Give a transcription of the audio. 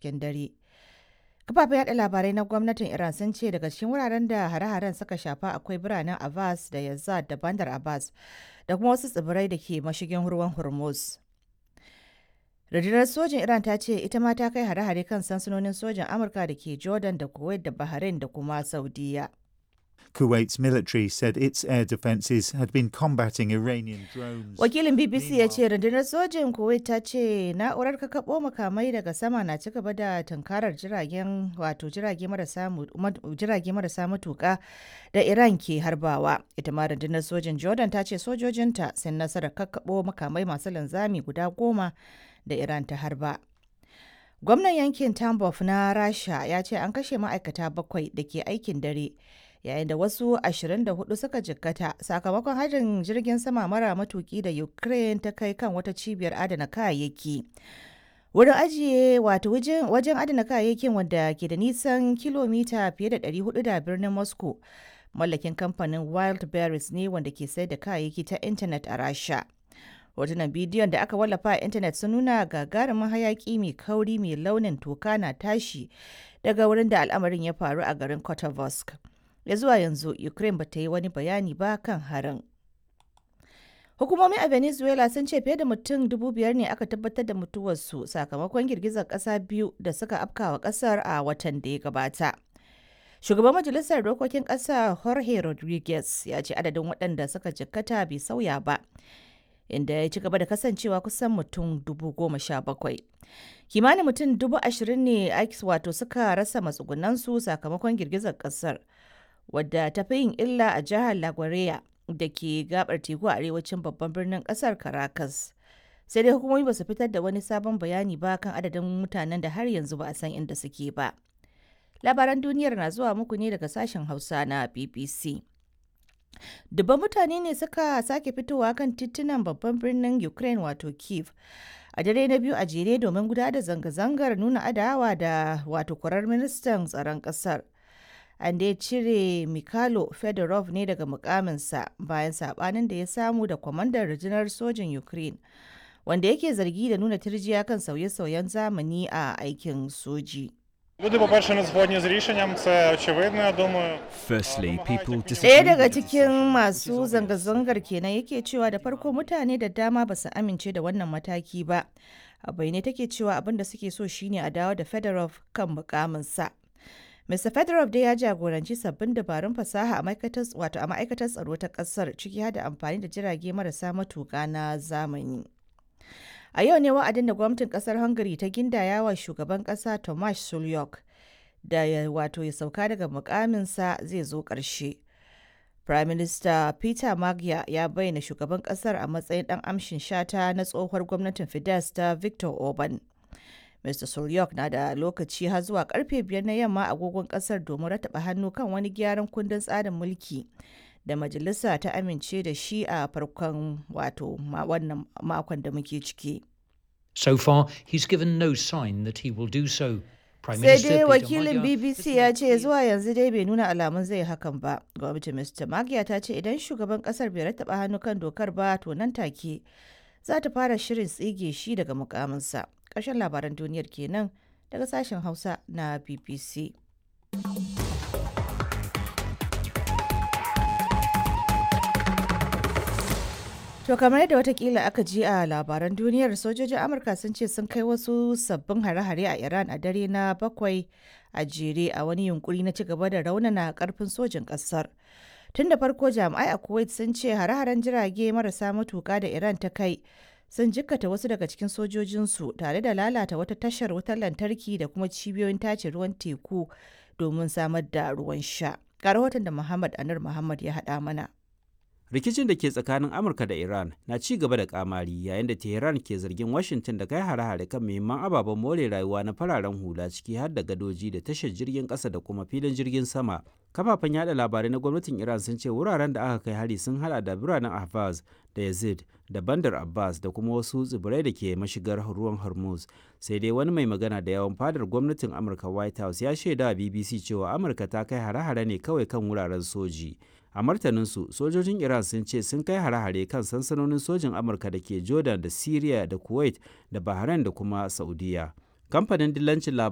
cikin dare. Kafafen yada labarai na gwamnatin Iran sun ce daga cikin wuraren da hare-haren suka shafa akwai biranen Abbas da Yazd da Bandar Abbas da kuma wasu tsibirai da ke mashigin ruwan Hormuz. Rundunar sojin Iran ta ce ita ma ta kai hare-hare kan sansanonin sojin Amurka da ke Jordan da Kuwait da Bahrain da kuma Saudiya. Kuwait's military said its air defences had been combating Iranian drones. Wakilin BBC ya ce rundunar sojin Kuwait ta ce na'urar kakaɓo makamai daga sama na ci gaba da tunkarar jiragen wato jirage marasa jirage marasa matuƙa da Iran ke harbawa. Ita ma rundunar sojin Jordan ta ce sojojinta sun nasarar kakaɓo makamai masu linzami guda goma da Iran ta harba. Gwamnan yankin Tambov na Rasha ya ce an kashe ma'aikata bakwai da ke aikin dare. yayin da wasu 24 suka jikkata sakamakon harin jirgin sama mara matuki da ukraine ta kai kan wata cibiyar adana kayayyaki wurin ajiye wato wajen adana kayayyakin wanda ke da nisan kilomita fiye da 400 da birnin moscow mallakin kamfanin wild berries ne wanda ke sayar da kayayyaki ta intanet a rasha hotunan bidiyon da aka wallafa a intanet sun nuna gagarumin hayaki mai kauri mai launin toka na tashi daga wurin da al'amarin ya faru a garin kotovosk ya zuwa yanzu ukraine bata yi wani bayani ba kan harin hukumomi a venezuela sun ce fiye da mutum dubu biyar ne aka tabbatar da mutuwarsu sakamakon girgizar kasa biyu da suka afkawa kasar a watan da ya gabata shugaban majalisar dokokin kasa jorge rodriguez ya ce adadin waɗanda suka jikkata bai sauya ba inda ya ci gaba da kasancewa kusan mutum dubu goma sha bakwai kimanin mutum dubu ashirin ne wato suka rasa matsugunansu sakamakon girgizar kasar wadda ta fi yin illa a jihar Laguardia da ke gabar teku a arewacin babban birnin kasar Caracas. Sai dai hukumomi ba su fitar da wani sabon bayani ba kan adadin mutanen da har yanzu ba a san inda suke ba. Labaran duniyar na zuwa muku ne daga sashen Hausa na BBC. Dubban mutane ne suka sake fitowa kan titunan babban birnin Ukraine wato Kiev. a dare na biyu a jere domin gudanar da zanga-zangar nuna adawa da wato kwarar ministan tsaron kasar. an dai cire Mikhailo Fedorov ne daga mukaminsa bayan sabanin da ya samu da kwamandan rundunar sojin Ukraine, wanda yake zargi da nuna tirjiya kan sauye-sauyen zamani a aikin soji. Люди, по-перше, не згодні з рішенням, це очевидно, я думаю. Firstly, people Ɗaya disagree daga with the cikin decision. masu zanga-zangar kenan yake cewa da farko mutane da dama ba su amince da wannan mataki ba. A bayyane take cewa abin da suke so shine a dawo da Fedorov kan mukaminsa. Mr. Fedorov dai ya jagoranci sabbin dabarun fasaha a ma'aikatar wato a ma'aikatar tsaro ta kasar ciki har da amfani da jirage marasa matuƙa na zamani. A yau ne wa'adin da gwamnatin kasar Hungary ta gindaya wa shugaban kasa Tomasz Sulyok da ya wato ya sauka daga mukaminsa zai zo ƙarshe. Prime Minister Peter Magyar ya bayyana shugaban kasar a matsayin ɗan amshin shata na tsohuwar gwamnatin Fidesz ta Victor Orban. Mr. Sulyok na da lokaci har zuwa karfe biyar na yamma agogon kasar domin rataba hannu kan wani gyaran kundin tsarin mulki da majalisa ta amince da shi a farkon wato ma- wannan makon da muke ciki. So far, he's given no sign that he will do so. Prime Sai Minister dai Peter wakilin Magyar BBC has ya made ce clear- zuwa yanzu dai bai nuna alamun zai hakan ba. Gwamnatin Mr. Magyar ta ce idan shugaban kasar bai rattaba hannu kan dokar ba to nan take za ta fara shirin tsige shi daga mukaminsa. Ƙarshen labaran duniyar kenan daga sashen Hausa na BBC. To kamar yadda watakila aka ji a labaran duniyar sojojin Amurka sun ce sun kai wasu sabbin hare-hare a Iran a dare na bakwai a jere a wani yunkuri na ci gaba da raunana karfin sojin kasar. Tun da farko jami'ai a Kuwait sun ce hare-haren jirage marasa matuka da Iran ta kai sun jikkata wasu daga cikin sojojinsu tare da lalata wata tashar wutar lantarki da kuma cibiyoyin tace ruwan teku domin samar da ruwan sha. Ga rahoton da Muhammad Anur Muhammad ya haɗa mana. rikicin da ke tsakanin amurka da iran na ci gaba da kamari yayin da tehran ke zargin washington da kai hare-hare kan muhimman ababen more rayuwa na fararen hula ciki har da gadoji da tashar jirgin kasa da kuma filin jirgin sama kafafen yada labarai na gwamnatin iran sun ce wuraren da aka kai hari sun hada da biranen ahvaz da yazid da bandar abbas da kuma wasu tsibirai da ke mashigar ruwan hormuz sai dai wani mai magana da yawan fadar gwamnatin amurka white house ya shaida wa bbc cewa amurka ta kai hare-hare ne kawai kan wuraren soji a martaninsu sojojin iran sun ce sun kai hare-hare kan sansanonin sojin amurka da ke jordan da syria da kuwait da bahrain da kuma saudiya kamfanin dillancin labarai